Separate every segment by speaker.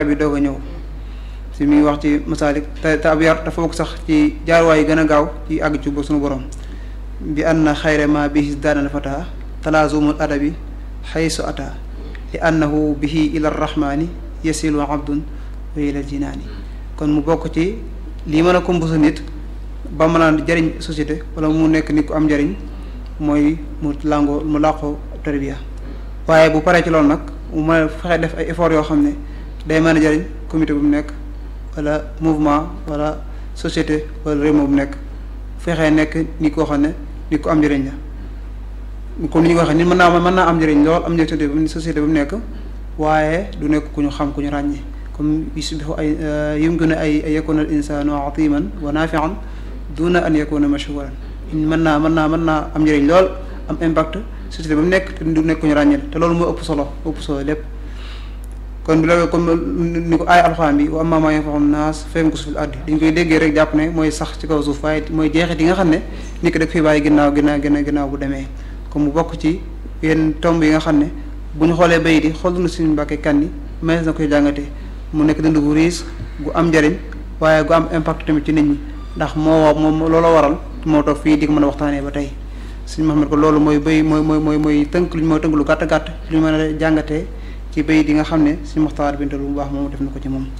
Speaker 1: bi doog a ñëw si mi ngi wax ci masaalik te te ab yar dafa bokk sax ci jaarwaay yi gën a gaaw ci àgg ci ba suñu borom bi anna xayra ma bihi daanal fata talaazumul adabi xaysu ata li annahu bihi ila rahmaani yasilu abdun wa ila jinaani kon mu bokk ci lii mën a kombusa nit ba mën a jëriñ société wala mu nekk nit ku am njëriñ mooy mu làngoo mu làqoo tarbiya waaye bu paree ci loolu nag mu mën a fexe def ay effort yoo xam ne day mën a jëriñ comité bu mu nekk wala mouvement wala société wala réew bu mu nekk fexee nekk nit koo xam ne nit ku am njëriñ la comme ni ñu ko waxee nit mën naa mën naa am njëriñ lool am njëriñ bu société bu mu nekk waaye du nekk ku ñu xam ku ñu ràññee comme yusbihu ay yumkinu ay ay yakuna al insanu atiman wa nafian duna an yakuna mashhuran mën naa mën naa mën naa am njëriñ lool am impact société ba mu nekk te du nekk ku ñu ràññee te loolu moo ëpp solo ëpp solo lépp kon bi la comme ni ko aay alxuraan bi wa ammaa maa yanfa'u naas fa yamkusu fil ardi dañ koy déggee rek jàpp ne mooy sax ci kaw suuf waaye mooy jeexit yi nga xam ne nit ki da fi bàyyi ginnaaw ginnaaw ginnaaw ginnaaw bu demee comme mu bokk ci yenn tomb yi nga xam ne bu ñu xoolee bay di xool na suñu mbàkke kan yi mais na koy jàngatee mu nekk dund gu riis gu am njëriñ waaye gu am impact tamit ci nit ñi ndax moo moom looloo waral moo toog fii di ko mën a waxtaanee ba tey suñu Muhammad ko loolu mooy bay mooy mooy mooy mooy tënk lu ñu mooy tënk lu gàtt gàtt lu ñu mën a jàngatee ci bay di nga xam ne suñu Muxtaar Binta lu bu baax moom def na ko ci moom.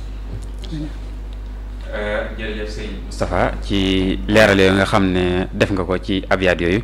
Speaker 2: jërëjëf sëñ Moustapha ci leeral yooyu nga xam ne def nga ko ci abyaat yooyu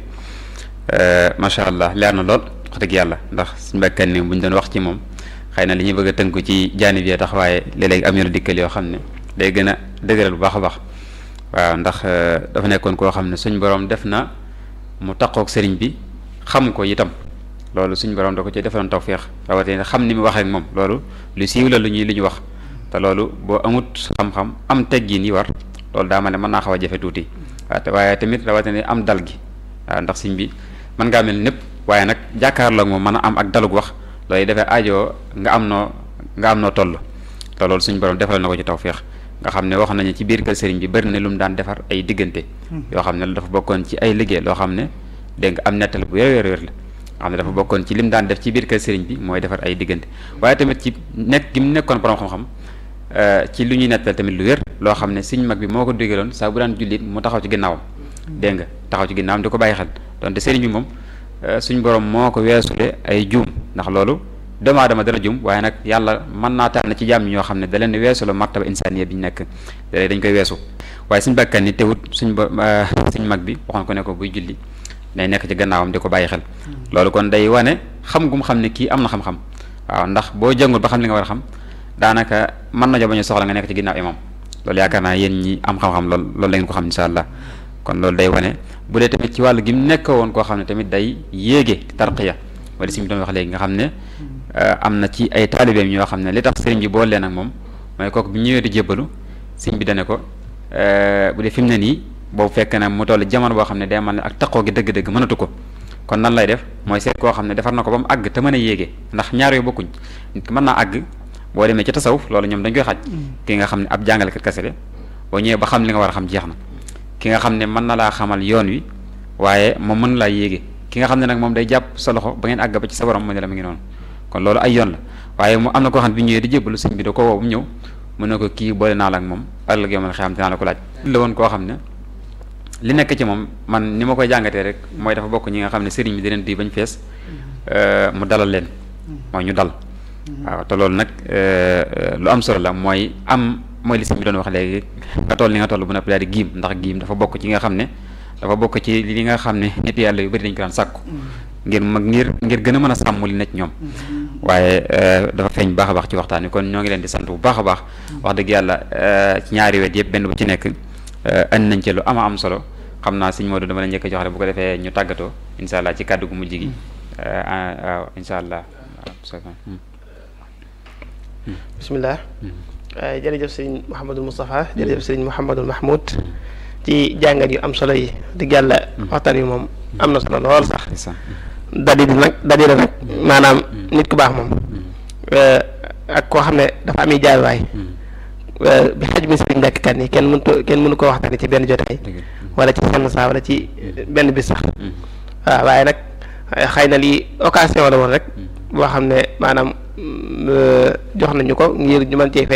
Speaker 2: macha allah leer na lool wax dëgg yàlla ndax suñu mbàkkan ni bu ñu doon wax ci moom xëy na li ñuy bëgg a tënku ci jaanib yi tax waaye léeg-léeg am na dikkal yoo xam ne day gën a dëgëral bu baax a baax waaw ndax dafa nekkoon koo xam ne suñ borom def na mu taqoog sëriñ bi xam ko itam loolu suñ borom da ko ci defaloon tawféex rawatina xam ni mu waxee ak moom loolu lu siiw la lu ñuy lu ñu wax te loolu boo amut xam-xam am teggin yi war loolu daa ma ne mën naa xaw a jafe tuuti waaw te waaye tamit rawatina am dal gi waaw ndax sëñ bi mën ngaa mel népp waaye nag jàkkaarloo ak moom mën a am ak dalug wax loolu dafay ajoo nga am noo nga am noo toll te loolu suñ borom defal na ko ci tawféex nga xam ne wax nañu ci biir kër sëriñ bi bëri na lu mu daan defar ay diggante yoo xam ne dafa bokkoon ci ay liggéey loo xam ne dégg nga am nettal bu wér wér wér la xam ne dafa bokkoon ci lim daan def ci biir kër sëriñ bi mooy defar ay diggante waaye tamit ci nekk gi mu nekkoon borom xam-xam ci lu ñuy nettal tamit lu wér loo xam ne sëriñ mag bi moo ko digaloon saa bu daan jullit mu taxaw ci ginnaawam dégg nga taxaw ci ginnaawam di ko bàyyi xel donte sëriñ bi moom suñ borom moo ko weesule ay juum ndax loolu doomu aadama dana jum waaye nag yàlla mën naa tànn ci jàmm ñoo xam ne da leen weesu la martaba insaniya bi ñu nekk da dañ koy weesu waaye suñ bakkan ni teewut suñ ba suñ mag bi waxoon ko ne ko buy julli day nekk ci gannaawam di ko bàyyi xel loolu kon day wane xam gum xam ne kii am na xam-xam waaw ndax boo jàngul ba xam li nga war a xam daanaka mën na jo bañu soxla nga nekk ci ginnaaw imam loolu yaakaar naa yéen ñi am xam-xam lool loolu la ngeen ko xam insha allah kon loolu day wane bu dee tamit ci wàllu gi mu nekk woon koo xam ne tamit day yéege tarqiya wala si mu doon wax léegi nga xam ne am na ci ay taalibeem ñoo xam ne li tax sëriñ bi boole leen ak moom mooy kooku bi ñëwee di jébbalu sëriñ bi dane ko bu dee fi mu ne nii boobu fekk na mu toll jamono boo xam ne day mel ne ak taqoo gi dëgg-dëgg mënatu ko kon nan lay def mooy seet koo xam ne defar na ko ba mu àgg te mën a yéege ndax ñaar yooyu bokkuñ nit ki mën naa àgg boo demee ci tasawuf loolu ñoom dañ koy xaj ki nga xam ne ab jàngalekat kese la boo ñëwee ba xam li nga war a xam jeex na ki nga xam ne mën na laa xamal yoon wi waaye moom mën laa yéege ki nga xam ne nag moom day jàpp sa loxo ba ngeen àgg ba ci sa borom mu ne la mu ngi noonu kon loolu ay yoon la waaye mu am na koo xam ne bi ñëwee di jébbalu sëñ bi da ko woo bu ñëw mu ne ko kii boole naa la ak moom ëllëg yow man xam dinaa la ko laaj la woon koo xam ne li nekk ci moom man ni ma koy jàngatee rek mooy dafa bokk ñi nga xam ne sëriñ bi di leen di bañ fees mu dalal leen mooy ñu dal waaw te loolu nag lu am solo la mooy am mooy li sëñ bi doon wax léegi nga toll li nga toll bu noppi daal di giim ndax giim dafa bokk ci nga xam ne dafa bokk ci li nga xam ne nit yàlla yu bari dañ ko daan sàkku ngir mag ngir ngir gën a mën a sàmm li nekk ñoom waaye dafa feeñ baax a baax ci waxtaan wi kon ñoo ngi leen di sant bu baax a baax wax dëgg yàlla ci ñaari wet yëpp benn bu ci nekk andi nañ ci lu ama am solo xam naa sëñ Modou dama la njëkk a jox rek bu ko defee ñu tàggatoo incha allah ci kàddu gu mujj gi waaw incha allah
Speaker 3: bismillah jërëjëf sëriñ Mouhamadul Moustapha jërëjëf sëriñ Mouhamadul Mahmoud ci jàngat yu am solo yi dëgg yàlla waxtaan wi moom am na solo lool sax dalil nag dalil nag maanaam nit ku baax moom ak koo xam ne dafa am i jaaywaay bi xaj mi sëriñ Mbàkke Kan yi kenn mënut kenn mënu koo waxtaanee ci benn jotaay wala ci senn saa wala ci benn bis sax waaw waaye nag xëy na lii occasion la woon rek boo xam ne maanaam jox nañu ko ngir ñu mën cee